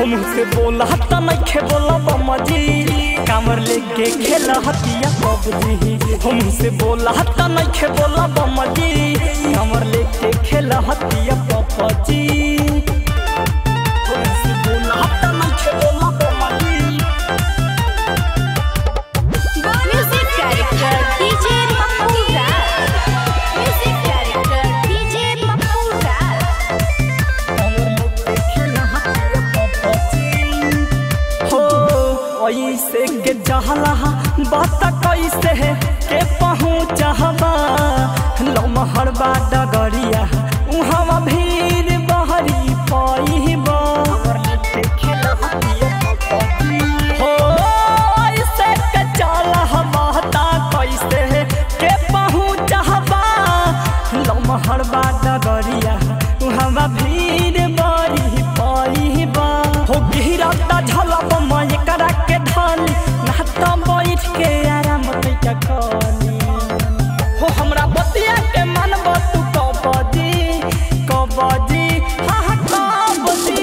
हमसे बोला त नइखे बोला बमजी कामर लेके खेला हतिया पबजी हमसे बोला त नइखे बोला बमजी कामर लेके खेला हतिया पबजी हमसे बोला त नइखे बोला बमजी Music director DJ Pappu Raj. Music director DJ Pappu Raj. हो ऐसे के जहला बात कैसे है के पहुँचबा लमहर बा डगरिया उहाँ भीड़ बहरी पैबा हो ऐसे के चला बात कैसे है के पहुँचबा लमहर बा डगरिया उहाँ भीड़ बड़ी पैबा हो गिरता झलक मैं करा के धानी नहता बैठ के आराम तैका कनी हो हमरा बतिया के मानब तू कबजी कबजी हाँ हाँ कबजी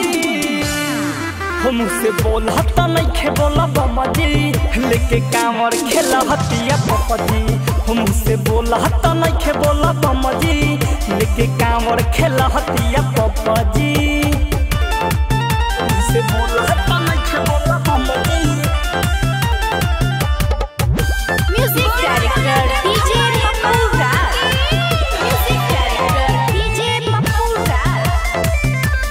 हमसे बोला त नइखे बोला बमजी लेके कांवर खेला हतिया पपजी हमसे बोला त नइखे बोला बमजी लेके कांवर खेला हतिया पपजी हमसे बोला त नइखे बोला बमजी Music director DJ Pappu Raj. Music director DJ Pappu Raj.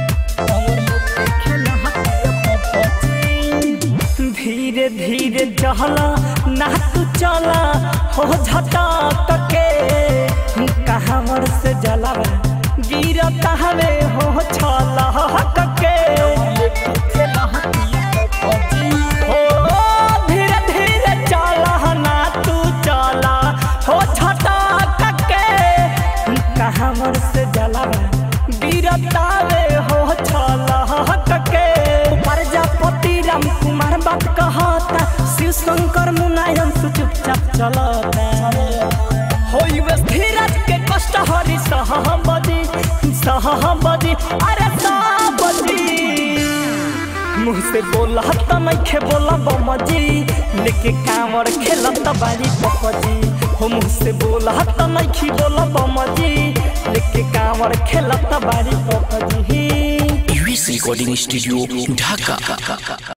धीरे धीरे चला ना तू चला हो झटक के कहावर से जलावा गिरता हवे हो छला के हो धीरे धीरे चला ना तू चला हो झटक के कहावर से जलावा गिरता वे हो छला के प्रजापति राम कुमार बात कहता शिव शंकर मुनायन तू चुपचाप चलता होई वे धीरज के कष्ट हरि सहबदी सहबदी अरे सहबदी मुँह से बोला त नइखे बोला बमजी लेके कांवर खेलत बारी पपजी हो मुँह से बोला त नइखी बोला बमजी लेके कांवर खेलत बारी पपजी यूएस रिकॉर्डिंग स्टूडियो ढाका